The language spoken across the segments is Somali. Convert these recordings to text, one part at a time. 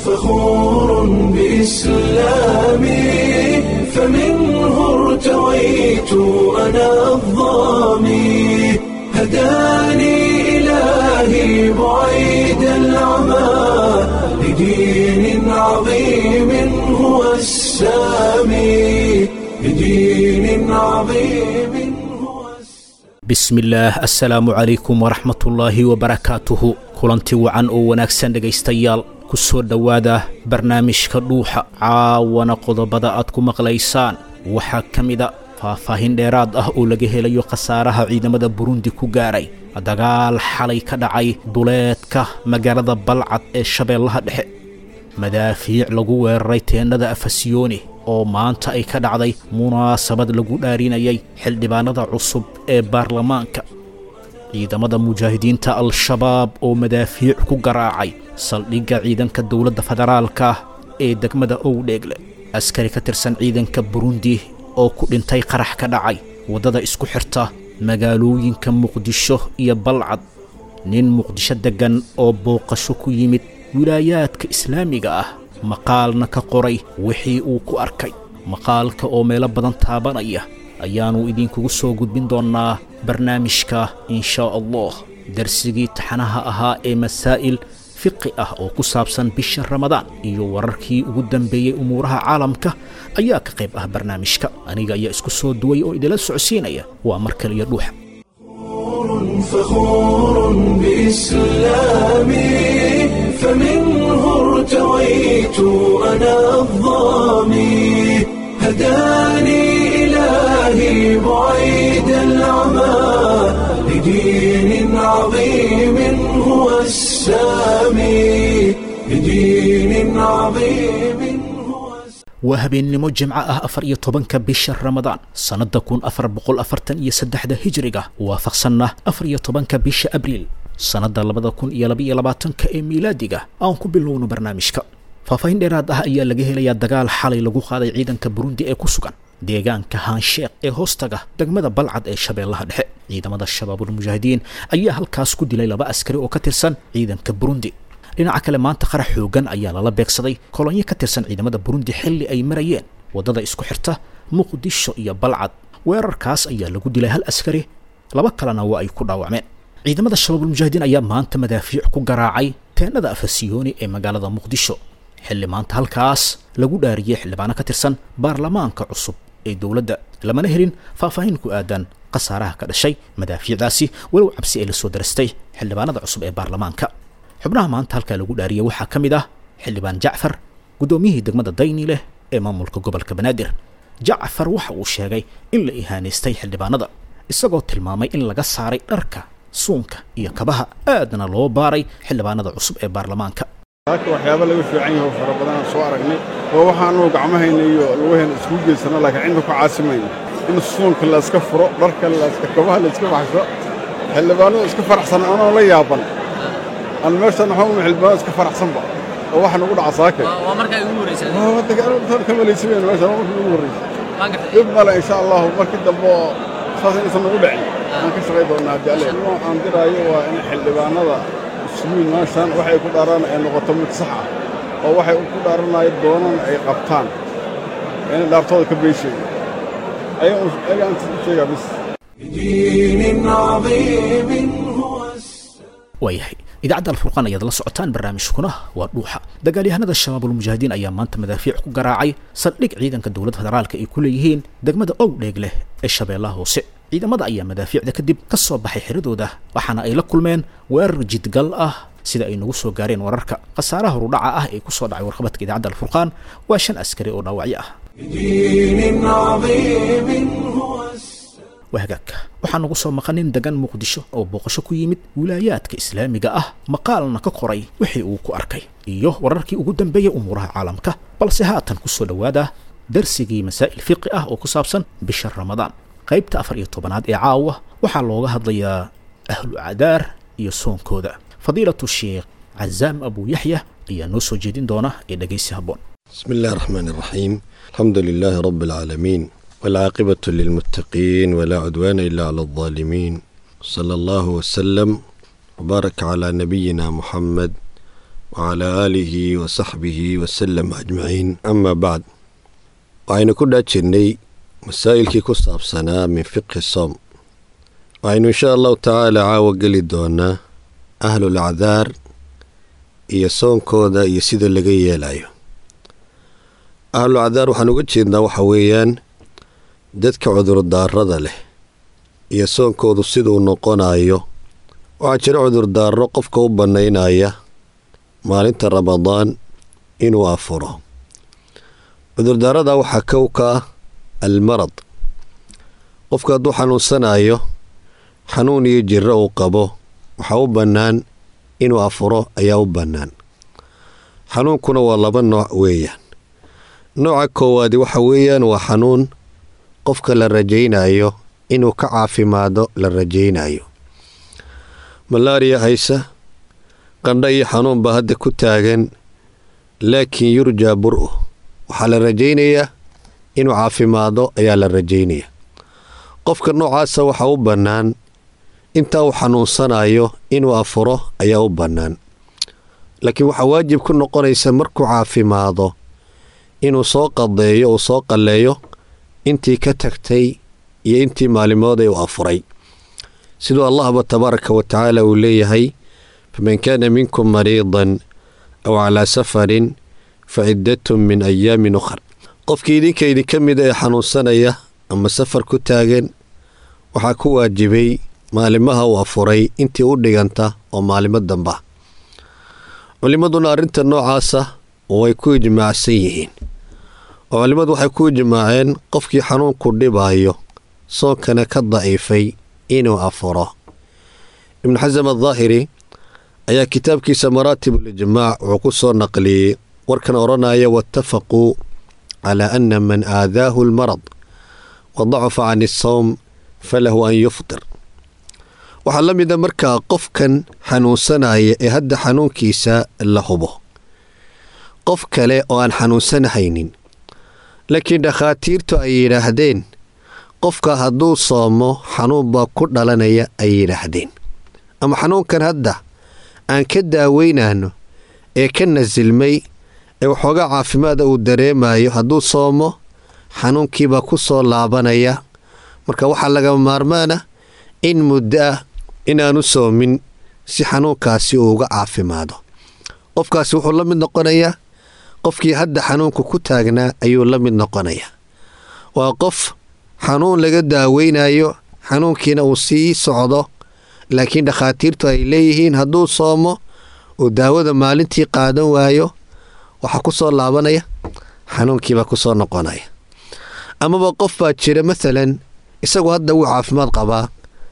فخور بإسلامي فمنه ارتويت أنا الضامي هداني إلهي بعيد العمى لدين عظيم هو السامي لدين عظيم هو السامي bismillaah assalaamu calaykum waraxmatullaahi wabarakaatuhu kulanti wacan oo wanaagsan dhegaystayaal ku soo dhowaada barnaamijka dhuuxa caawana qodobada aad ku maqlaysaan waxaa ka mida faahfaahin dheeraad ah oo laga helayo khasaaraha ciidamada burundi ku gaaray dagaal xalay ka dhacay duleedka magaalada balcad ee shabeellaha dhexe madaafiic lagu weeraray teennada afasyooni oo maanta ay ka dhacday munaasabad lagu dhaarinayay xildhibaanada cusub ee baarlamaanka ciidamada mujaahidiinta al-shabaab oo madaafiic ku garaacay saldhigga ciidanka dowladda federaalka ee degmada owdheegle askari ka tirsan ciidanka burundi oo ku dhintay qarax ka dhacay waddada isku xirta magaalooyinka muqdisho iyo balcad nin muqdisho deggan oo booqasho ku yimid wilaayaadka islaamiga ah maqaalna ka qoray wixii uu ku arkay maqaalka oo meelo badan taabanaya ayaannu idinkugu soo gudbin doonnaa barnaamijka inshaa allah darsigii taxanaha ahaa ee masaa'il fiqi ah oo ku saabsan bisha ramadaan iyo wararkii ugu dambeeyey umuuraha caalamka ayaa ka qayb ah barnaamijka aniga ayaa isku soo duway oo idinla socodsiinaya waa mar kaliya dhuuxa فخور بإسلامي فمنه ارتويت أنا الضامي هداني إلهي بعيد العمى لدين عظيم هو السامي لدين عظيم هو السامي waa habeennimo jimco ah afar iyo tobanka bisha ramadaan sannadda kun afar boqol afartan iyo saddexda hijriga waafaqsanna afar iyo tobanka bisha abriil sannadda labada kun iyo labaiyo labaatanka ee miilaadiga aan ku bilowno barnaamijka faahfaahin dheeraad ah ayaa laga helayaa dagaal xalay lagu qaaday ciidanka burundi ee ku sugan deegaanka haansheekh ee hoostaga degmada balcad ee shabeellaha dhexe ciidamada shabaabulmujaahidiin ayaa halkaas ku dilay laba askari oo ka tirsan ciidanka burundi dhinaca kale maanta qarax xoogan ayaa lala beegsaday kolonyo ka tirsan ciidamada burundi xilli ay marayeen waddada isku xirta muqdisho iyo balcad weerarkaas ayaa lagu dilay hal askari laba kalena waa ay ku dhaawacmeen ciidamada shabaabulmujaahidiin ayaa maanta madaafiic ku garaacay teennada afasiyooni ee magaalada muqdisho xilli maanta halkaas lagu dhaariyey xildhibaano ka tirsan baarlamaanka cusub ee dowladda lamana helin faahfaahin ku aadan khasaaraha ka dhashay madaafiicdaasi walow cabsi ay la soo darastay xildhibaanada cusub ee baarlamaanka xubnaha maanta halkaa lagu dhaariyey waxaa ka mid ah xildhibaan jacfar guddoomiyihii degmada dayni leh ee maamulka gobolka banaadir jacfar waxa uu sheegay in la ihaanaystay xildhibaanada isagoo tilmaamay in laga saaray dharka suunka iyo kabaha aadna loo baaray xildhibaanada cusub ee baarlamaanka halka waxyaaba laga fiican yahay oo fara badanaan soo aragnay oo waxaanu gacmahayna iyo lugaheena iskugu geysano laakiin cidna ku caasimayno in suunka la iska furo dharka la iska kabaha la iska baxsho xildhibaanada iska faraxsan anoo la yaaban aan meeshan waxaa u xildhibaanada iska faraxsanba oo waxa nagu dhaca saakay waa markaa ugu horeysay waa waddanka intaan ka malaysimayno meeshan waa markii ugu horreysay waan gartay dhib male insha allahu markii dambe oo saas inaysan nagu dhicin waan ka shaqay doonaa haddii alle inuu aan diraayo waa in xildhibaanada isugu meeshan waxay ku dhaaraan ay noqoto mid sax ah oo waxay ku dhaaranayo doonan ay qabtaan inay dhaartooda ka beysheeyo ayaga aan u sheegaa bis لدين عظيم هو السامي waayahay idaacadda alfurqaan ayaad la socotaan barnaamijkuna waa dhuuxa dagaalyahanada shabaabulmujaahidiin ayaa maanta madaafiic ku garaacay saldhig ciidanka dowladda federaalka ay ku leeyihiin degmada owdheeg leh ee shabeellaha hoose ciidamada ayaa madaafiicda kadib ka soo baxay xiradooda waxaana ay la kulmeen weerar jidgal ah sida ay nagu soo gaareen wararka khasaaraha horudhaca ah ee ku soo dhacay warqabadka idaacadda alfurqaan waa shan askari oo dhaawacyo ah لدين عظيم هو السامي waa hagaagka waxaa nagu soo maqanin degan muqdisho oo booqasho ku yimid wilaayaadka islaamiga ah maqaalna ka qoray wixii uu ku arkay iyo wararkii ugu dambeeyey umuuraha caalamka balse haatan ku soo dhowaada darsigii masaa'il fiqi ah oo ku saabsan bisha ramadaan qaybta afar iyo tobanaad ee caawa waxaa looga hadlayaa ahlu cadaar iyo soonkooda fadiilatu sheekh cazaam abu yaxya ayaa noo soo jeedin doona ee dhegaysi habboon بسم الله الرحمن الرحيم الحمد لله رب العالمين والعاقبة للمتقين ولا عدوان إلا على الظالمين صلى الله وسلم وبارك على نبينا محمد wacalaa aalihi wa saxbihi wasalam ajmaciin amaa bacd waxaynu ku dhaa jirnay masaa'ilkii ku saabsanaa min fiqhi soom waxaynu inshaa allahu tacaala caawa geli doonaa ahlul acdaar iyo soonkooda iyo sida laga yeelayo ahlul acdaar waxaan uga jeednaa waxa weeyaan dadka cudurdaarada leh iyo soonkoodu siduu noqonayo waxaa jira cudurdaaro qofka u bannaynaya maalinta ramadaan inuu afuro cudurdaarada waxaa kow ka ah almarad qofka hadduu xanuunsanayo xanuun iyo jiro uu qabo waxaa u bannaan inuu afuro ayaa u bannaan xanuunkuna waa laba nooc weeyaan nooca koowaadi waxa weeyaan waa xanuun qofka la rajaynayo inuu ka caafimaado la rajaynayo malaariya haysa qandho iyo xanuun baa hadda ku taagan laakiin yurjaa bur-u waxaa la rajaynayaa inuu caafimaado ayaa la rajaynaya qofka noocaasa waxaa u bannaan intaa uu xanuunsanayo inuu afuro ayaa u bannaan laakiin waxaa waajib ku noqonaysa markuu caafimaado inuu soo qadeeyo uu soo qalleeyo intii ka tagtay iyo intii maalimoodee uu afuray siduu allahba tabaaraka wa tacaala uu leeyahay faman kaana minkum mariidan aw calaa safarin fa ciddatun min ayaamin ukhar qofkii idinka idinka mida ee xanuunsanaya ama safar ku taagan waxaa ku waajibay maalimaha uu afuray intii u dhiganta oo maalimo damba culimmaduna arrinta noocaasa way ku ijmaacsan yihiin oo culimmadu waxay ku ijmaaceen qofkii xanuunku dhibaayo soonkana ka daciifay inuu afuro ibnu xasam addaahiri ayaa kitaabkiisa maraatibulijmaac wuxuu ku soo naqliyey warkan odhanaya waatafaquu calaa anna man aadaahu almarad wa dacafa can isawm falahu an yuftir waxaa la mida markaa qofkan xanuunsanaya ee hadda xanuunkiisa la hubo qof kale oo aan xanuunsanahaynin laakiin dhakhaatiirtu ay yidhaahdeen qofka hadduu soomo xanuun baa ku dhalanaya ay yidhaahdeen ama xanuunkan hadda aan ka daaweynayno ee ka nasilmay ee waxoogaa caafimaada uu dareemayo hadduu soomo xanuunkiibaa ku soo laabanaya marka waxaa laga maarmaana in muddo ah inaanu soomin si xanuunkaasi uu uga caafimaado qofkaasi wuxuu la mid noqonayaa qofkii hadda xanuunku ku taagnaa ayuu la mid noqonayaa waa qof xanuun laga daaweynayo xanuunkiina uu sii socdo laakiin dhakhaatiirtu ay leeyihiin hadduu soomo uu daawada maalintii qaadan waayo waxaa ku soo laabanaya xanuunkiibaa ku soo noqonaya amaba qof baa jira maalan isagu hadda wuu caafimaad qabaa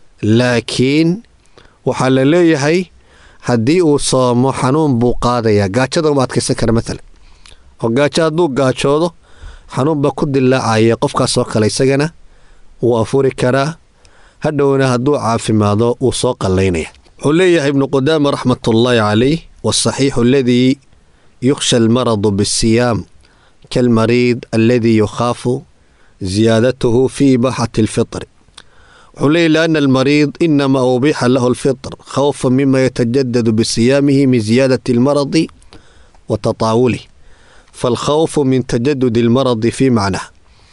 laakiin waxaa la leeyahay haddii uu soomo xanuun buu qaadayaa gaajada uma adkaysan kara maalan oo gaajo hadduu gaajoodo xanuun baa ku dilaacaya qofkaasoo kale isagana wuu afuri karaa hadhowna hadduu caafimaado wuu soo qallaynaya wuxuu leeyahay ibnu qudaama raxmatullaahi calayh waasaxiixu aladii yukhsha almaradu biasiyaam kaalmariid aladii yukhaafu ziyaadatuhu fii ibaaxati alfitri wuxuu leeyahy lianna almariid inamaa ubiixa lahu alfitr khawfa mima yatajadadu bisiyaamihi min ziyaadati almaradi wa tataawulih faalkhawfu min tajadudi almaradi fii macnah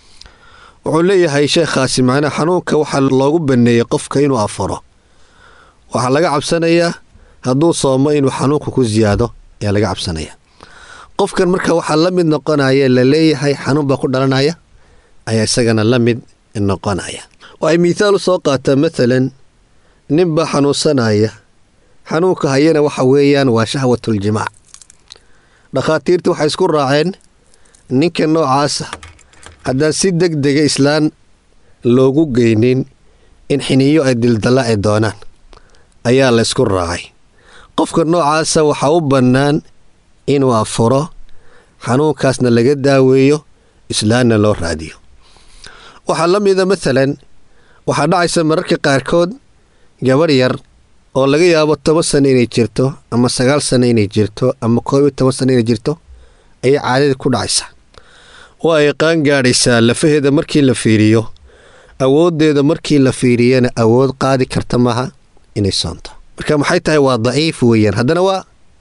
wuxuu leeyahay sheekhaasi macnaha xanuunka waxaa loogu baneeyey qofka inuu afuro waxaa laga cabsanayaa hadduu soomo inuu xanuunka ku siyaado ayaa laga cabsanaya qofkan marka waxaa la mid noqonaya la leeyahay xanuun baa ku dhalanaya ayaa isagana la mid noqonaya waxay miithaal u soo qaataa maalan nin baa xanuunsanaya xanuunka hayana waxa weeyaan waa shahwatuljimaac dhakhaatiirta waxay isku raaceen ninka noocaasa haddaan si deg dega islaan loogu geynin in xiniyo ay dildallaaci doonaan ayaa la ysku raacay qofka noocaasa waxaa u bannaan inuu afuro xanuunkaasna laga daaweeyo islaanna loo raadiyo waxaa la mida maalan waxaa dhacaysa mararka qaarkood gabarh yar oo laga yaabo toban sano inay jirto ama sagaal sano inay jirto ama koob iyo toban sano inay jirto ayay caadada ku dhacaysa waa ay qaan gaadhaysaa lafaheeda markii la fiiriyo awooddeeda markii la fiiriyana awood qaadi karta maaha inay soonto marka maxay tahay waa daciif weeyaan haddana waa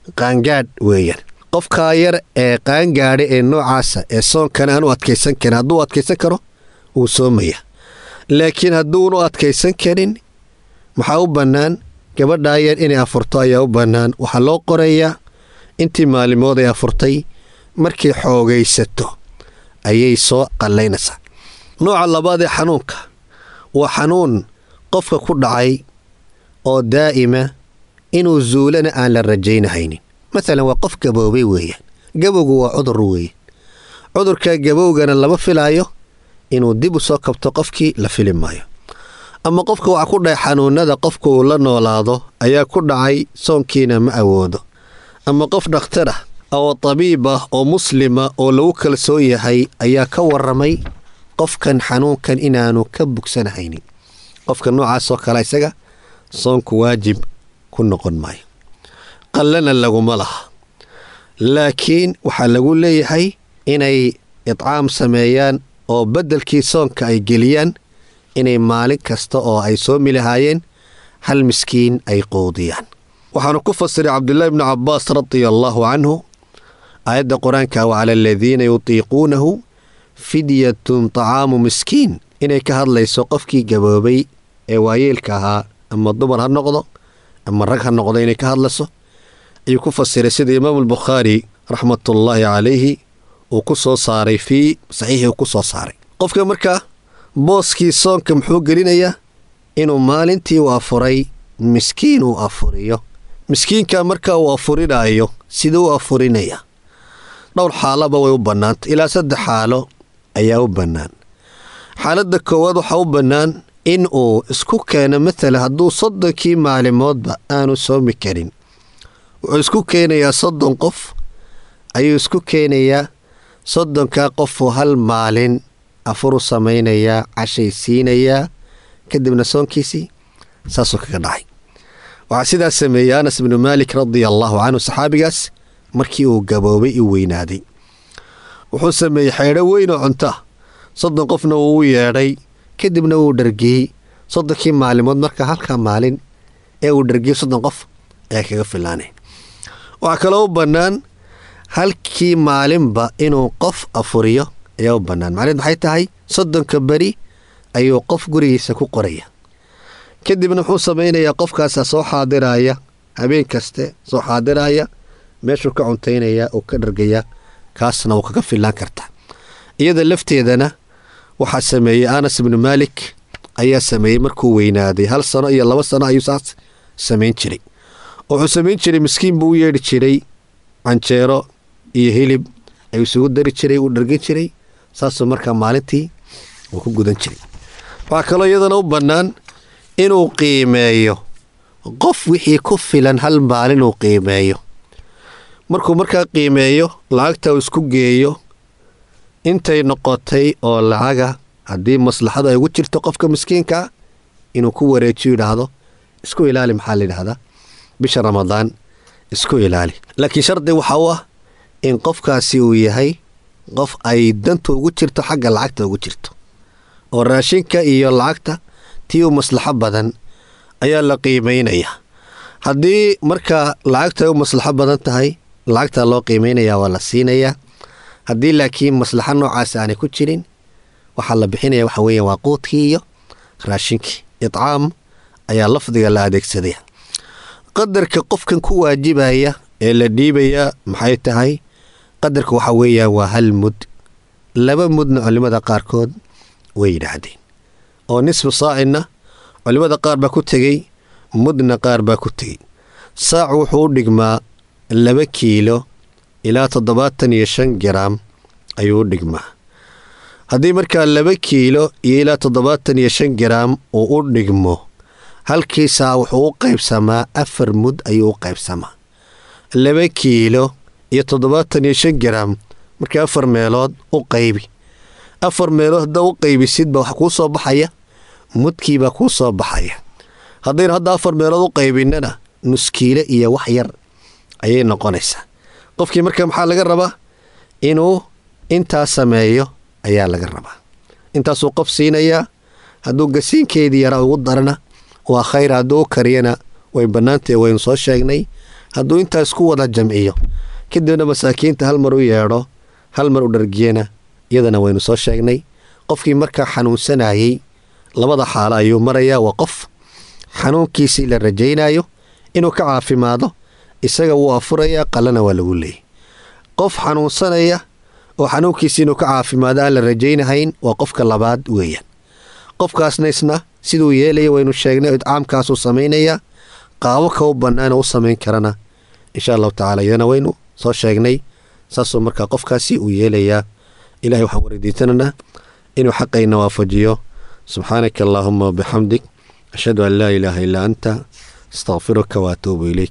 qaangaadh weeyaan qofkaa yar ee qaangaadha ee noocaasa ee soonkan aan u adkaysan karin hadduu adkaysan karo wuu soomaya laakiin hadduunu adkaysan karin maxaa u bannaan gabadhaa yar inay afurto ayaa u bannaan waxaa loo qorayaa intii maalimood ay afurtay markay xoogaysato ayay soo qallaynaysaa nooca labaad ee xanuunka waa xanuun qofka ku dhacay oo daa'ima inuu zuulana aan la rajaynahaynin maalan waa qof gaboobay weeyaan gabowgu waa cudur weeye cudurka gabowgana lama filaayo inuu dib u soo kabto qofkii la fili maayo ama qofka waxaa ku dhacay xanuunada qofka uu la noolaado ayaa ku dhacay soonkiina ma awoodo ama qof dhakhtar ah oo tabiib ah oo muslima oo lagu kalsoon yahay ayaa ka waramay qofkan xanuunkan inaanu ka bugsanahaynin qofka noocaasoo kale isaga soonku waajib ku noqon maayo qallana laguma laha laakiin waxaa lagu leeyahay inay idcaam sameeyaan oo beddelkii soonka ay geliyaan inay maalin kasta oo ay soomi lahaayeen hal miskiin ay quudiyaan waxaanu ku fasiray cabdulaahi bnu cabbaas radia allaahu canhu aayadda qur-aanka wa cala aladiina yutiiquunahu fidyatun tacaamu miskiin inay ka hadlayso qofkii gaboobay ee waayeelka ahaa ama dumar ha noqdo ama rag ha noqdo inay ka hadlayso ayuu ku fasiray sida imaamu albukhaari raxmatullaahi calayhi uu ku soo saaray fii saxiixii uu ku soo saaray qofka markaa booskii soonka muxuu gelinayaa inuu maalintii u afuray miskiin uu afuriyo miskiinka marka uu afurinaayo siduu u afurinaya dhowr xaalaba way u bannaantay ilaa saddex xaalo ayaa u bannaan xaaladda koowaad waxaa u bannaan in uu isku keeno matala hadduu soddonkii maalimoodba aanu soomi karin wuxuu isku keenayaa soddon qof ayuu isku keenayaa soddonkaa qofuu hal maalin afuru samaynayaa cashay siinayaa kadibna soonkiisii saasuu kaga dhacay waxaa sidaas sameeyey anas bnu maalik radia allaahu canhu saxaabigaas markii uu gaboobay i weynaaday wuxuu sameeyey xeedho weyn oo cunta soddon qofna wuu u yeedhay kadibna wuu dhargiyey soddonkii maalimood marka halkaa maalin ee uu dhargiyey soddon qof ayaa kaga filaanay waxaa kaloo u bannaan halkii maalinba inuu qof afuriyo ayaa u bannaan macneed maxay tahay soddonka beri ayuu qof gurigiisa ku qoraya kadibna wuxuu samaynayaa qofkaasaa soo xaadiraya habeen kaste soo xaadiraya meeshuu ka cuntaynaya uu ka dhargaya kaasna wuu kaga filaan kartaa iyada lafteedana waxaa sameeyey anas ibnu maalik ayaa sameeyey markuu weynaaday hal sano iyo laba sano ayuu saas samayn jiray wuxuu samayn jiray miskiin buu u yeedhi jiray canjeero iyo hilib ayuu isugu dari jiray uu dhargin jiray saasuu markaa maalintii uu ku gudan jiray waxaa kaloo iyadana u bannaan inuu qiimeeyo qof wixii ku filan hal maalin uu qiimeeyo markuu markaa qiimeeyo lacagta uu isku geeyo intay noqotay oo lacaga haddii maslaxadu ay ugu jirto qofka miskiinkaa inuu ku wareejiyo yidhaahdo isku ilaali maxaa layidhahdaa bisha ramadaan isku ilaali laakiin shardi waxa u ah in qofkaasi uu yahay qof ay danta ugu jirto xagga lacagta ugu jirto oo raashinka iyo lacagta tii u maslaxo badan ayaa la qiimaynayaa haddii markaa lacagta ay u maslaxo badan tahay lacagtaa loo qiimaynayaa waa la siinayaa haddii laakiin maslaxo noocaas aanay ku jirin waxaa la bixinaya waxa weeya waa quudkii iyo raashinkii idcaam ayaa lafdiga la adeegsadaya qadarka qofkan ku waajibaya ee la dhiibaya maxay tahay qadarka waxa weeya waa hal mud laba mudna culimmada qaarkood way yidhaahdeen oo nisfu saacinna culimmada qaar baa ku tegey mudna qaar baa ku tegey saac wuxuu u dhigmaa laba kiilo ilaa toddobaatan iyo shan garaam ayuu u dhigmaa haddii markaa laba kiilo iyo ilaa toddobaatan iyo shan garaam uu u dhigmo halkii saa wuxuu u qaybsamaa afar mud ayuu u qaybsamaa laba kiilo iyo toddobaatan iyo shan garaam markii afar meelood u qaybi afar meelood haddaa u qaybisidba waxa kuu soo baxaya mudkiibaa kuu soo baxaya haddaynu hadda afar meelood u qaybinnana nuskiile iyo wax yar ayay noqonaysaa qofkii marka maxaa laga rabaa inuu intaa sameeyo ayaa laga rabaa intaasuu qof siinayaa hadduu gasiinkeedii yaraa ugu darana waa khayr hadduu u kariyana way bannaantahe waynu soo sheegnay hadduu intaa isku wada jamciyo kadibna masaakiinta hal mar u yeedho hal mar u dhargiyana iyadana waynu soo sheegnay qofkii markaa xanuunsanayey labada xaalo ayuu marayaa waa qof xanuunkiisii la rajaynayo inuu ka caafimaado isaga wuu afurayaa qalana waa lagu leeyay qof xanuunsanaya oo xanuunkiisii inuu ka caafimaado aan la rajaynahayn waa qofka labaad weeyaan qofkaasna isna siduu yeelaya waynu sheegnay idcaamkaasuu samaynayaa qaabo ka u bannaana u samayn karana insha allahu tacaala iyadana waynu soo sheegnay saasuu markaa qofkaasi uu yeelayaa ilahay waxaan weydiisananaa inuu xaqayna waafajiyo subxaanaka allaahuma wabixamdik ashhadu an laa ilaaha illaa anta astaqfiruka waatuubu ilayk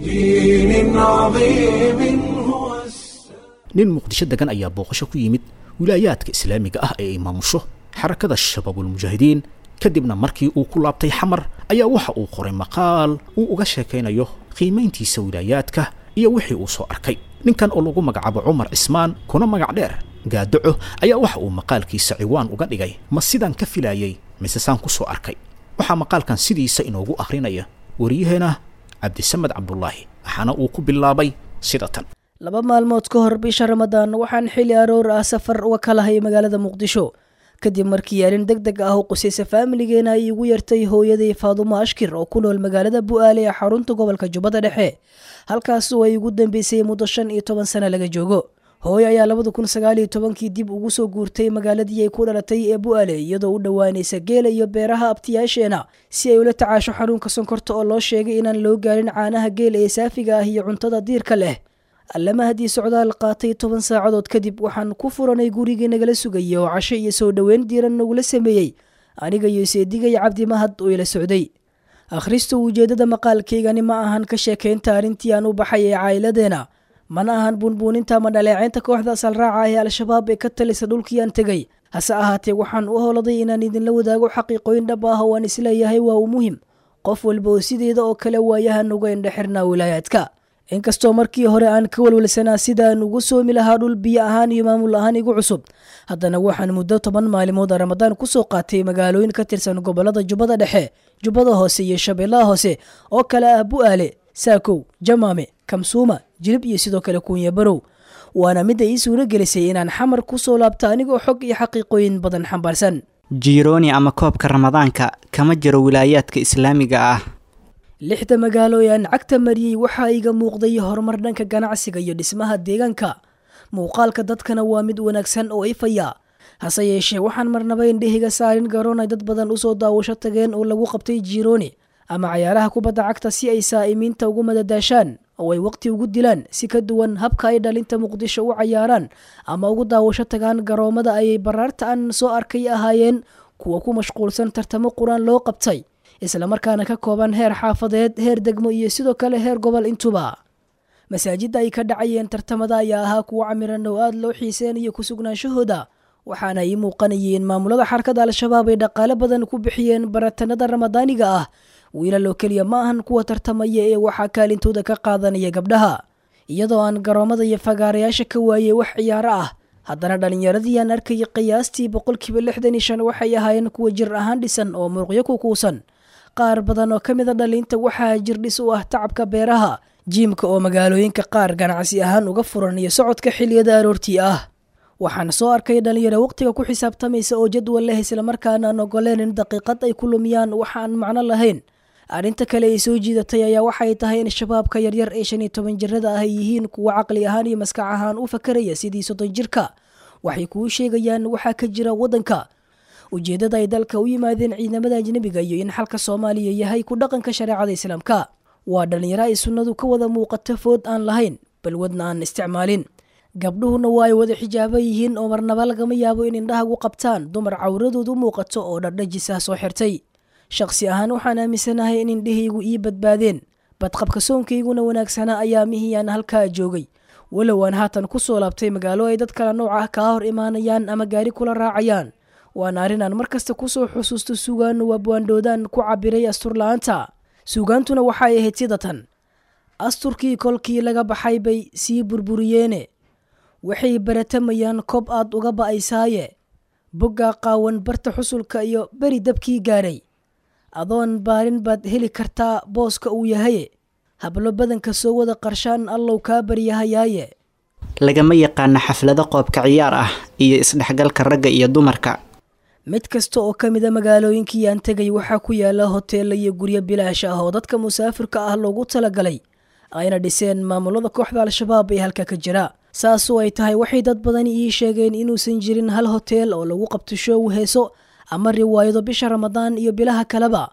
بدين عظيم هو السلام nin muqdisho degan ayaa booqasho ku yimid wilaayaadka islaamiga ah ee ay maamusho xarakada shabaabulmujaahidiin kadibna markii uu ku laabtay xamar ayaa waxa uu qoray maqaal uu uga sheekaynayo qiimayntiisa wilaayaadka iyo wixii uu soo arkay ninkan oo lagu magacaabo cumar cismaan kuna magac dheer gaadaco ayaa waxa uu maqaalkiisa ciwaan uga dhigay ma sidaan ka filaayay mise saan ku soo arkay waxaa maqaalkan sidiisa inoogu akhrinaya waryaheena cabdisamed cabdulaahi waxaana uu ku bilaabay sida tan laba maalmood ka hor bisha ramadaan waxaan xili aroor ah safar uga kalahay magaalada muqdisho kadib markii arrin deg deg ah u qusaysa faamiligeena ay igu yartay hooyaday faadumo ashkir oo ku nool magaalada bu'aale ee xarunta gobolka jubbada dhexe halkaas oo ay ugu dambeysay muddo shan iyo toban sano laga joogo hooyo ayaa labada kun sagaal iyo tobankii dib ugu soo guurtay magaaladii ay ku dhalatay ee bu'aale iyadoo u dhowaanaysa geela iyo beeraha abtiyaasheena si ay ula tacaasho xanuunka sonkorta oo loo sheegay inaan loo gaarin caanaha geela ee saafiga ah iyo cuntada diirka leh allama haddii socdaal qaatay toban saacadood kadib waxaan ku furanay gurigii nagala sugayay oo casho iyo soo dhoweyn diiran nagula sameeyey aniga iyo seedigay cabdi mahad oo ila socday akhrista ujeeddada maqaalkaygani ma ahan ka sheekaynta arrintii aan u baxay ee caa'iladeena mana ahan buunbuuninta ama dhaleeceynta kooxda asalraaca ee al-shabaab ee ka talisa dhulkii aan tegay hase ahaatee waxaan u howladay inaan idinla wadaago xaqiiqooyin dhab ah oo aan isleeyahay waa uu muhim qof walba oo sideeda oo kale waayahan uga indhexirnaa wilaayaadka inkastoo markii hore aan ka walwalsanaa sidaan ugu soomi lahaa dhul biyo ahaan iyo maamul ahaan igu cusub haddana waxaan muddo toban maalimood ramadaan kusoo qaatay magaalooyin ka tirsan gobolada jubbada dhexe jubbada hoose iyo shabeellaha hoose oo kale ah bu'aale saakow jamaame kamsuuma jilib iyo sidoo kale kuunya barow waana midda ii suuro gelisay inaan xamar kusoo laabto anigoo xog iyo xaqiiqooyin badan xambaarsan jiirooni ama koobka ramadaanka kama jiro wilaayaadka islaamiga ah lixda magaalo ee aan cagta mariyey waxaa iga muuqday horumar dhanka ganacsiga iyo dhismaha deegaanka muuqaalka dadkana waa mid wanaagsan oo ifaya hase yeeshee waxaan marnaba indhehiga saarin garoon ay dad badan usoo daawasho tageen oo lagu qabtay jiirooni ama cayaaraha kubadda cagta si ay saa'imiinta ugu madadaashaan oo ay waqti ugu dilaan si ka duwan habka ay dhalinta muqdisho u cayaaraan ama ugu daawasho tagaan garoomada ayay baraarta aan soo arkay ahaayeen kuwa ku mashquulsan tartamo qur-aan loo qabtay islamarkaana ka kooban heer xaafadeed heer degmo iyo sidoo kale heer gobol intuba masaajidda ay ka dhacayeen tartamada ayaa ahaa kuwo camiran oo aada loo xiiseynayo ku sugnaanshahooda waxaana ii muuqanayay in maamulada xarkada al-shabaab ay dhaqaale badan ku bixiyeen baratanada ramadaaniga ah wiilal oo keliya ma ahan kuwa tartamaya ee waxaa kaalintooda ka qaadanaya gabdhaha iyadoo aan garoomada iyo fagaarayaasha ka waayey wax ciyaaro ah haddana dhallinyaradii aan arkayay qiyaastii boqolkiiba lixdan iyo shan waxay ahaayeen kuwa jir ahaan dhisan oo muruqyo ku kuusan qaar badan oo ka mid a dhalinta waxaa jirdhis u ah tacabka beeraha jiimka oo magaalooyinka qaar ganacsi ahaan uga furan iyo socodka xiliyada aroortii ah waxaan soo arkay dhalinyaro waqtiga ku xisaabtamaysa oo jadwal leh islamarkaana aan ogoleen in daqiiqad ay ku lumiyaan waxa aan macno lahayn arrinta kale ay soo jiidatay ayaa waxay tahay in shabaabka yaryar ee shan iyo toban jirada ah ay yihiin kuwa caqli ahaan iyo maskax ahaan u fakaraya sidii soddon jirka waxay kuu sheegayaan waxaa ka jira waddanka ujeeddada ay dalka u yimaadeen ciidamada ajnebiga iyo in xalka soomaaliya yahay ku dhaqanka shareecada islaamka waa dhallinyaro ay sunnadu ka wada muuqato food aan lahayn balwadna aan isticmaalin gabdhuhuna waa ay wada xijaaba yihiin oo marnaba lagama yaabo in indhahagu qabtaan dumar cawradoodu muuqato oo dhardhajis ah soo xirtay shakhsi ahaan waxaan aaminsanahay in indhahaygu ii badbaadeen badqabka soonkayguna wanaagsanaa ayaa mihiyaan halkaa joogay walow aan haatan ku soo laabtay magaalo ay dad kala nooc ah kaa hor imaanayaan ama gaari kula raacayaan waana arrin aan mar kasta kusoo xusuusto sugaanu waabwaandhoodaan ku cabiray asturla-aanta suugaantuna waxay ahayd sida tan asturkii kolkii laga baxay bay sii burburiyeene waxay baratamayaan kob aad uga ba'aysaaye boggaa qaawan barta xusulka iyo beri dabkii gaadhay adoon baarin baad heli kartaa booska uu yahaye hablo badanka soo wada qarshaan allow kaa baryahayaaye lagama yaqaano xaflado qoobka ciyaar ah iyo isdhexgalka ragga iyo dumarka mid kasta oo ka mida magaalooyinkii aan tegay waxaa ku yaala hoteella iyo guryo bilaash ah oo dadka musaafirka ah loogu talagalay ayna dhiseen maamulada kooxda al-shabaab ee halka ka jira saasoo ay tahay waxay dad badani ii sheegeen inuusan jirin hal hoteel oo lagu qabto shoow heeso ama riwaayado bisha ramadaan iyo bilaha kaleba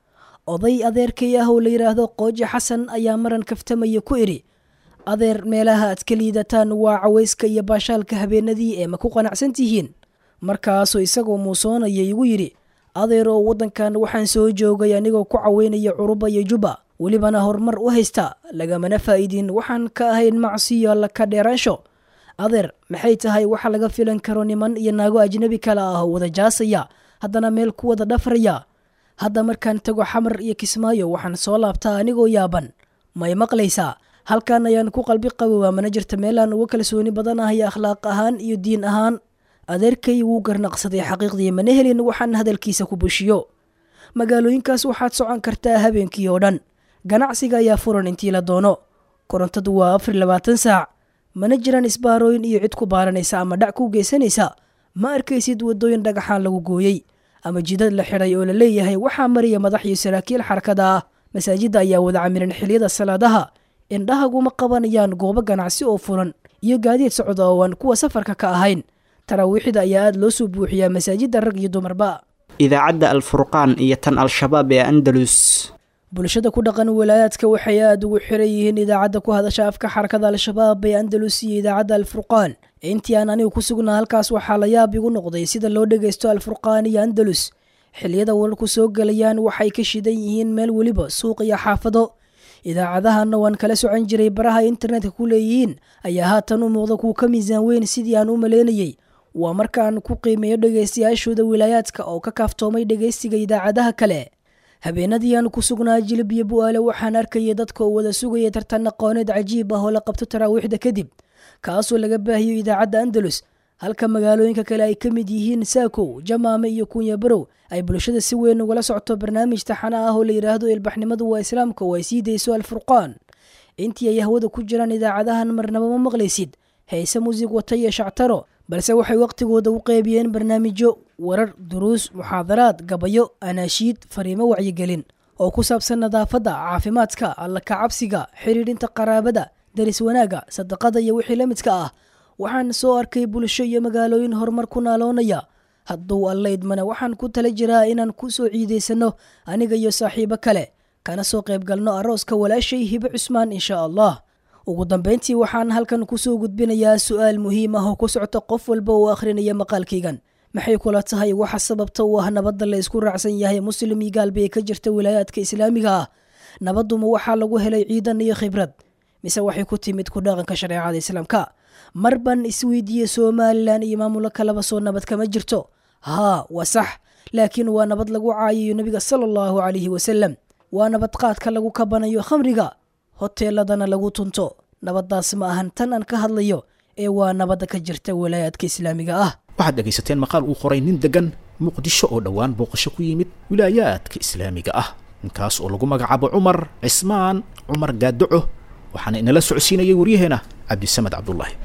oday adeerkay ah oo la yidhaahdo qooji xasan ayaa maran kaftamaya ku idhi adeer meelaha aad ka liidataan waa cawayska iyo baashaalka habeenadii ee ma ku qanacsan tihiin markaasuu isagoo muusoonaya igu yidhi adeer oo waddankan waxaan soo joogay anigoo ku caweynaya curuba iyo juba welibana horumar u haysta lagamana faa'iidin waxaan ka ahayn macsiyo alla ka dheeraansho adeer maxay tahay waxa laga filan karo niman iyo naago ajnabi kale ah oo wada jaasaya haddana meel ku wada dhafraya hadda markaan tago xamar iyo kismaayo waxaan soo laabtaa anigoo yaaban may maqlaysaa halkan ayaan ku qalbi qabowaa mana jirta meelaan uga kalsooni badanahay akhlaaq ahaan iyo diin ahaan adeerkay wuu garnaqsaday xaqiiqdii mana helin waxaan hadalkiisa ku bushiyo magaalooyinkaas waxaad socon kartaa habeenkii oo dhan ganacsiga ayaa furan intii la doono korontadu waa afar labaatan saac mana jiraan isbaarooyin iyo cid ku baaranaysa ama dhac ku geysanaysa ma arkaysid waddooyin dhagaxaan lagu gooyey ama jidad la xidhay oo la leeyahay waxaa maraya madax iyo saraakiil xarakada ah masaajidda ayaa wada camiran xiliyada salaadaha indhahaguma qabanayaan goobo ganacsi oo furan iyo gaadiid socda oo aan kuwa safarka ka ahayn taraawiixda ayaa aada loo soo buuxiyaa masaajidda rag iyo dumarba idaacadda alfurqaan iyo tan al-shabaab ee andalus bulshada ku dhaqan walaayaadka waxay aada ugu xiran yihiin idaacadda ku hadasha afka xarakada al-shabaab ee andalus iyo idaacadda alfurqaan intii aan anigu ku sugnaa halkaas waxaa la yaab igu noqday sida loo dhagaysto alfurqaan iyo andalus xilliyada wararku soo gelayaan waxay ka shidan yihiin meel weliba suuq iyo xaafado idaacadahanna waan kala socon jiray baraha internetka ku leeyihiin ayaa haatan u muuqda kuwa ka miisaan weyn sidii aan u maleynayey waa markaan ku qiimeeyo dhegaystayaashooda wilaayaadka oo ka kaaftoomay dhegaystiga idaacadaha kale habeenadii aan ku sugnaa jilib iyo bu-aale waxaan arkayay dadka oo wada sugaya tartan aqooneed cajiib ah oo la qabto taraawiixda kadib kaasoo laga baahiyo idaacadda andalus halka magaalooyinka kale ay ka mid yihiin saakow jamaame iyo kunya barow ay bulshada si weyn ugala socto barnaamij taxana ah oo la yidhaahdo ilbaxnimadu waa islaamka oo ay sii dayso alfurqaan intii ay hawada ku jiraan idaacadahan marnaba ma maqlaysid heese muusig wata iyo shactaro balse waxay wakhtigooda u qeybiyeen barnaamijyo warar duruus muxaadaraad gabayo anaashiid fariimo wacyigelin oo ku saabsan nadaafadda caafimaadka alla kacabsiga xidhiidhinta qaraabada daris wanaagga sadaqada iyo wixii la midka ah waxaan soo arkay bulsho iyo magaalooyin horumar ku naaloonaya hadduu allaydmana waxaan ku tala jiraa inaan ku soo ciidaysanno aniga iyo saaxiibo kale kana soo qayb galno arooska walaashay hibe cusmaan insha allah ugu dambayntii waxaan halkan kusoo gudbinayaa su-aal muhiim ah oo ku socta qof walba oo akhrinaya maqaalkaygan maxay kula tahay waxa sababta u ah nabadda la isku raacsan yahay muslim iyo gaalba ee ka jirta wilaayaadka islaamiga ah nabadduma waxaa lagu helay ciidan iyo khibrad mise waxay ku timid ku dhaqanka shareecada islaamka mar ban isweydiiye somalilan iyo maamulo kaleba soo nabad kama jirto haa waa sax laakiin waa nabad lagu caayayo nebiga sala allahu calayhi wasalam waa nabad qaadka lagu kabanayo khamriga hoteeladana lagu tunto nabaddaas ma ahan tan aan ka hadlayo ee waa nabadda ka jirta walaayaadka islaamiga ah waxaad dhegaysateen maqaal uu qoray nin degan muqdisho oo dhowaan booqasho ku yimid wilaayaadka islaamiga ah ninkaas oo lagu magacaabo cumar cismaan cumar gaadaco waxaana inala socodsiinayay waryaheena cabdisamed cabdulaahi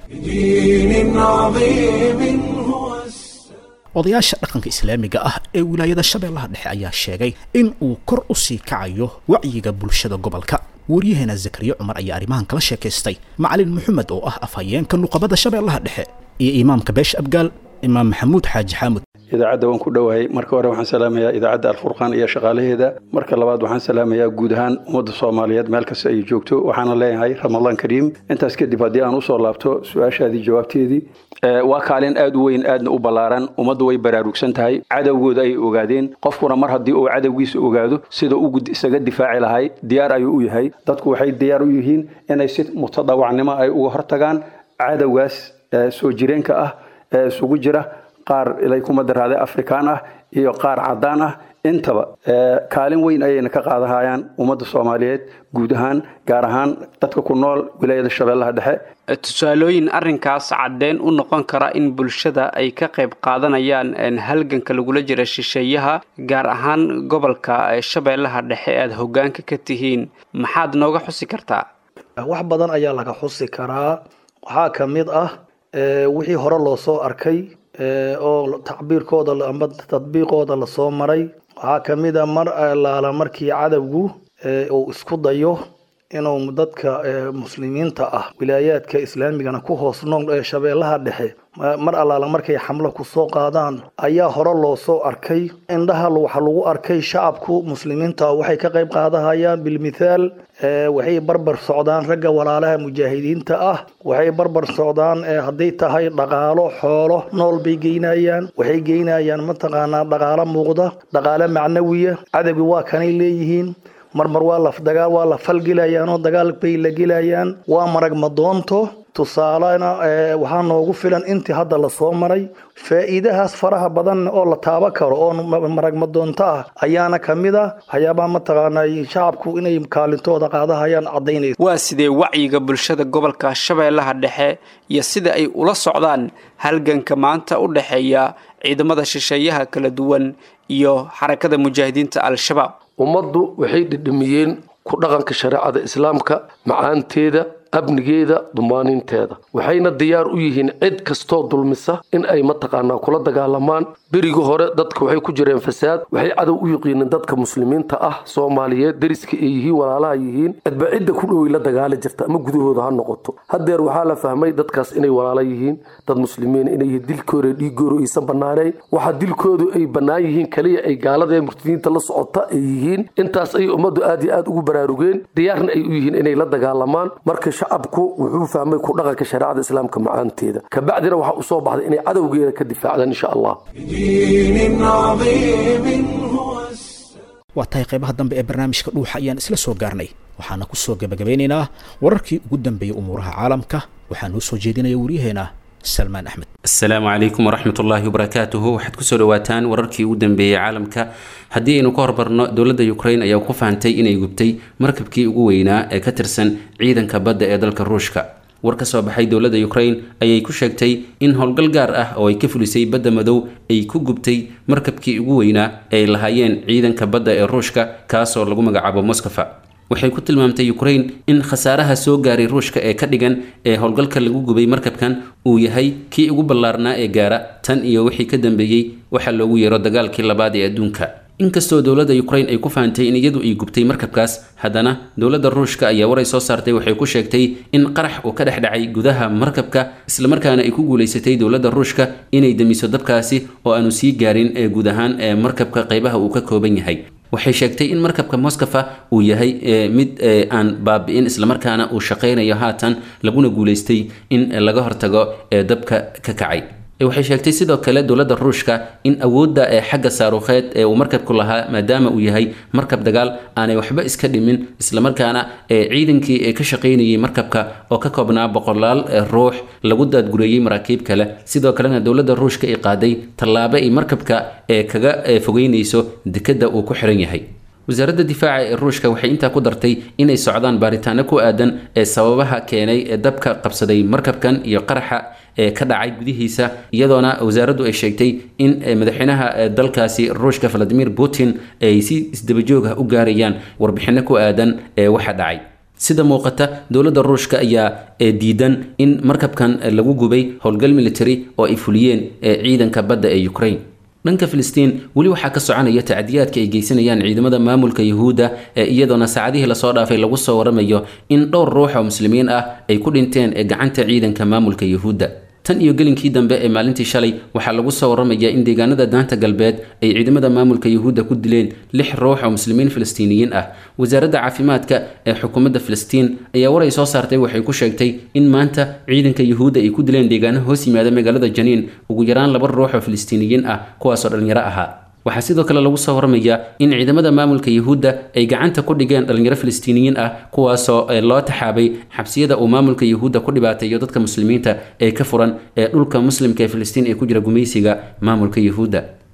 بدين عظيم هو odayaasha dhaqanka islaamiga ah ee wilaayada shabeellaha dhexe ayaa sheegay in uu kor u sii kacayo wacyiga bulshada gobolka waryaheena zakariya cumar ayaa arrimahan kala sheekaystay macalin maxamed oo ah afhayeenka nuqabada shabeellaha dhexe iyo imaamka beesha abgaal imaam maxamuud xaaji xaamud idaacadda waan ku dhowahay marka hore waxaan salaamayaa idaacadda alfurqaan iyo shaqaalaheeda marka labaad waxaan salaamayaa guud ahaan ummadda soomaaliyeed meel kasta ay joogto waxaana leeyahay ramadaan kariim intaas kadib haddii aan usoo laabto su-aashaadii jawaabteedii waa kaalin aad u weyn aadna u ballaaran ummaddu way baraarugsan tahay cadowgooda ay ogaadeen qofkuna mar haddii uu cadowgiisa ogaado sida uu isaga difaaci lahay diyaar ayuu u yahay dadku waxay diyaar u yihiin inay si mutadawacnimo ay uga hortagaan cadowgaas soo jireenka ah ee isugu jira qaar ilay kuma daraaday afrikaan ah iyo qaar caddaan ah intaba kaalin weyn ayayna ka qaadahayaan ummadda soomaaliyeed guud ahaan gaar ahaan dadka ku nool wilaayada shabeellaha dhexe tusaalooyin arrinkaas caddeen u noqon kara in bulshada ay ka qayb qaadanayaan halganka lagula jira shisheeyaha gaar ahaan gobolka shabeellaha dhexe aad hoggaanka ka tihiin maxaad nooga xusi kartaa wax badan ayaa laga xusi karaa waxaa ka mid ah wixii hore loo soo arkay oo tacbiirkooda amba tadbiiqooda lasoo maray waxaa ka mid a mar laala markii cadowgu uu isku dayo inuu dadka muslimiinta ah wilaayaadka islaamigana ku hoos nool ee shabeellaha dhexe mar allaala markay xamlo kusoo qaadaan ayaa hore loo soo arkay indhaha waxa lagu arkay shacabku muslimiinta waxay ka qayb qaadahayaan bilmithaal waxay barbar socdaan ragga walaalaha mujaahidiinta ah waxay barbar socdaan hadday tahay dhaqaalo xoolo nool bay geynayaan waxay geynayaan mataqaanaa dhaqaalo muuqda dhaqaalo macnawiya cadowgi waa kanay leeyihiin marmar waa la dagaal waa la falgelayaan oo dagaal bay la gelayaan waa marag madoonto tusaalena waxaa noogu filan intii hadda lasoo maray faa'iidahaas faraha badan oo la taaba karo oo marag madoonto ah ayaana ka mid a waxyaabaha mataqaanaa shacabku inay kaalintooda qaadahayaan caddaynaysa waa sidee wacyiga bulshada gobolka shabeellaha dhexe iyo sida ay ula socdaan halganka maanta u dhexeeya ciidamada shisheeyaha kala duwan iyo xarakada mujaahidiinta al-shabaab ummaddu waxay dhidhamiyeen ku dhaqanka shareecada islaamka macaanteeda amnigeeda dumaaninteeda waxayna diyaar u yihiin cid kastoo dulmisa in ay mataqaanaa kula dagaalamaan berigii hore dadka waxay ku jireen fasaad waxay cadow u yiqiineen dadka muslimiinta ah soomaaliyeed deriska ay yihiin walaalaha yihiin cidba cidda ku dhowey la dagaali jirta ama gudahooda ha noqoto haddeer waxaa la fahmay dadkaas inay walaalo yihiin dad muslimiin inay dilkooda dhiigooda aysan bannaanayn waxa dilkoodu ay bannaan yihiin kaliya ay gaalada ee murtadiinta la socota ay yihiin intaas ayay ummaddu aad iyo aad ugu baraarugeen diyaarna ay u yihiin inay la dagaalamaan marka shacabku wuxuu fahmay ku dhaqanka shareecada islaamka macaanteeda kabacdina waxaa u soo baxday inay cadowgeeda ka difaacdaan insha allah waa tahay qaybaha dambe ee barnaamijka dhuuxa ayaan isla soo gaarnay waxaana ku soo gebagabeynaynaa wararkii ugu dambeeyey umuuraha caalamka waxaa noo soo jeedinaya waryaheena salmaan axmed asalaamu calaykum waraxmat ullaahi wabarakaatuhu waxaad kusoo dhawaataan wararkii ugu dambeeyey caalamka haddii aynu ka hormarno dowladda ukrain ayaa ku fahantay inay gubtay markabkii ugu weynaa ee ka tirsan ciidanka badda ee dalka ruushka war ka soo baxay dowladda ukrain ayay ku sheegtay in howlgal gaar ah oo ay ka fulisay badda madow ay ku gubtay markabkii ugu weynaa ee ay lahaayeen ciidanka badda ee ruushka kaasoo lagu magacaabo moskofa waxay ku tilmaamtay ukrain in khasaaraha soo gaaray ruushka ee ka dhigan ee howlgalka lagu gubay markabkan uu yahay kii ugu ballaarnaa ee gaara tan iyo wixii ka dambeeyey waxaa loogu yeero dagaalkii labaad ee adduunka inkastoo dowladda ukrain ay ku fahantay in iyadu ay gubtay markabkaas haddana dowladda ruushka ayaa waray soo saartay waxay ku sheegtay in qarax uu ka dhex dhacay gudaha markabka islamarkaana ay ku guulaysatay dowladda ruushka inay damiso dabkaasi oo aanu sii gaarin ee guud ahaan ee markabka qaybaha uu ka kooban yahay waxay sheegtay in markabka moskofa uu yahay mid aan baabi'in islamarkaana uu shaqaynayo haatan laguna guulaystay in laga hortago ee dabka ka kacay waxay sheegtay sidoo kale dowladda ruushka in awoodda ee xagga saaruukheed ee uu markabku lahaa maadaama uu yahay markab dagaal aanay waxba iska dhimin islamarkaana ee ciidankii ee ka shaqaynayay markabka oo ka koobnaa boqolaal ruux lagu daadgureeyey maraakiib kale sidoo kalena dowladda ruushka ay qaaday tallaabo ay markabka ee kaga fogeynayso dekedda uu ku xiran yahay wasaaradda difaaca ee ruushka waxay intaa ku dartay inay socdaan baaritaano ku aadan ee sababaha keenay ee dabka qabsaday markabkan iyo qaraxa ee ka dhacay gudihiisa iyadoona wasaaraddu ay sheegtay in madaxweynaha dalkaasi ruushka valadimir putin ay si isdabajoog ah u gaarayaan warbixino ku aadan ee waxa dhacay sida muuqata dowladda ruushka ayaa diidan in markabkan lagu gubay howlgal military oo ay fuliyeen ciidanka badda ee ukraine dhanka filistiin weli waxaa ka soconaya tacdiyaadka ay geysanayaan ciidamada maamulka yuhuudda ee iyadoona saacadihii lasoo dhaafay lagu soo waramayo in dhowr ruux oo muslimiin ah ay ku dhinteen ee gacanta ciidanka maamulka yuhuudda tan iyo gelinkii dambe ee maalintii shalay waxaa lagu soo waramaya in deegaanada daanta galbeed ay ciidamada maamulka yuhuudda ku dileen lix ruux oo muslimiin filistiiniyiin ah wasaaradda caafimaadka ee xukuumadda filistiin ayaa waray soo saartay waxay ku sheegtay in maanta ciidanka yuhuudda ay ku dileen deegaano hoos yimaada magaalada janiin ugu yaraan laba ruux oo filistiiniyiin ah kuwaasoo dhallinyaro ahaa waxaa sidoo kale lagu soo waramayaa in ciidamada maamulka yuhuudda ay gacanta ku dhigeen dhalinyaro filistiiniyiin ah kuwaasoo loo taxaabay xabsiyada uu maamulka yuhuudda ku dhibaateeyo dadka muslimiinta ee ka furan ee dhulka muslimka ee filistiin ee ku jira gumaysiga maamulka yuhuudda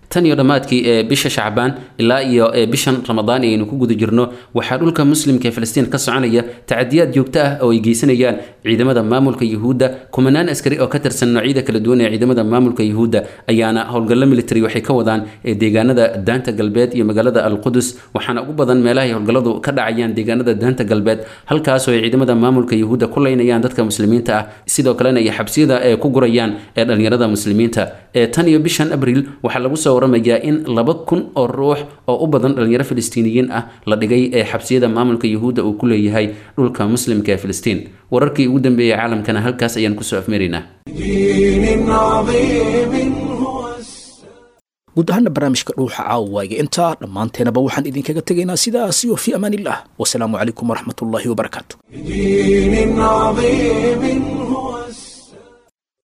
tan iyo dhammaadkii ee bisha shacbaan ilaa iyo ee bishan ramadaan ee aynu ku guda jirno waxaa dhulka muslimka ee filistiin ka soconaya tacadiyaad joogto ah oo ay geysanayaan ciidamada maamulka yuhuudda kumanaan askari oo ka tirsan noocyada kala duwan ee ciidamada maamulka yuhuudda ayaana howlgallo military waxay ka wadaan ee deegaanada daanta galbeed iyo magaalada alqudus waxaana ugu badan meelahay howlgalladu ka dhacayaan deegaanada daanta galbeed halkaasoo ay ciidamada maamulka yuhuudda ku leynayaan dadka muslimiinta ah sidoo kalena ay xabsiyada ee ku gurayaan ee dhallinyarada muslimiinta ee tan iyo bishan abriil waxaa lagu soo waramayaa in laba kun oo ruux oo u badan dhalinyaro filistiiniyiin ah la dhigay ee xabsiyada maamulka yuhuudda uu ku leeyahay dhulka muslimka ee filistiin wararkii ugu dambeeyey caalamkana halkaas ayaan kusoo afmaraynaa دين عظيم هو guud ahaana barnaamijka dhuuxa caawaaga intaa dhammaanteenaba waxaan idinkaga tegaynaa sidaas iyo fi amaan illah wasalaamu calaykum waraxmatullaahi wabarakaatu دين عظيم هو